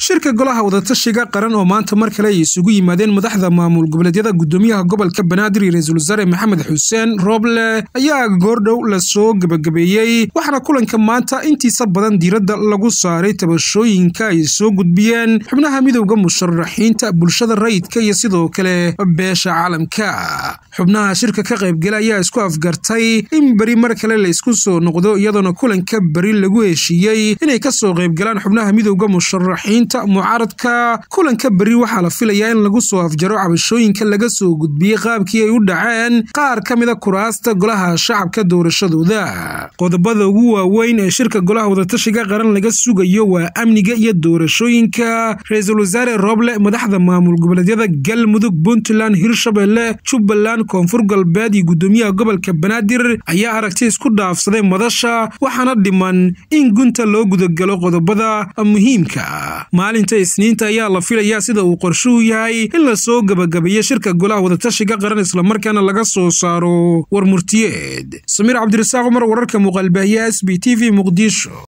shirka golaha wadatashiga qaran oo maanta mar kale ay isugu yimaadeen madaxda maamul goboleedyada gudoomiyaha gobolka banaadir iyo ra-iisul wasaare maxamed xuseen rooble ayaa goordhow lasoo gebagabeeyey waxaana kulanka maanta intiisa badan diiradda lagu saaray tabashooyinka ay soo gudbiyeen xubnaha midowda musharaxiinta bulshada rayidka iyo sidoo kale beesha caalamka xubnaha shirka ka qaybgala ayaa isku afgartay in beri mar kale la isku soo noqdo iyadoona kulanka beri lagu heshiiyey inay kasoo qaybgalaan xubnaha midowda musharaxiinta mucaaradka kulanka beri waxaa la filayaa in lagu soo afjaro cabashooyinka laga soo gudbiyey qaabkii ay u dhaceen qaar ka mida kuraasta golaha shacabka doorashadooda qodobada ugu waaweyn ee shirka golaha wadatashiga qaran laga sugayo waa amniga iyo doorashooyinka ra-iisul wasaare rooble madaxda maamul goboleedyada galmudug puntland hirshabelle jubbaland koonfur galbeed iyo gudoomiyaha gobolka banaadir ayaa aragti isku dhaafsaday madasha waxaana dhiman in gunta loo gudagalo qodobada muhiimka maalinta isniinta ayaa la filayaa sida uu qorshuhu yahay in lasoo gebagabeeyo shirka golaha wadatashiga qaran islamarkaana laga soo saaro war murtiyeed samiir cabdirasaaq cumar wararka muuqaalbaahiya s b t v muqdisho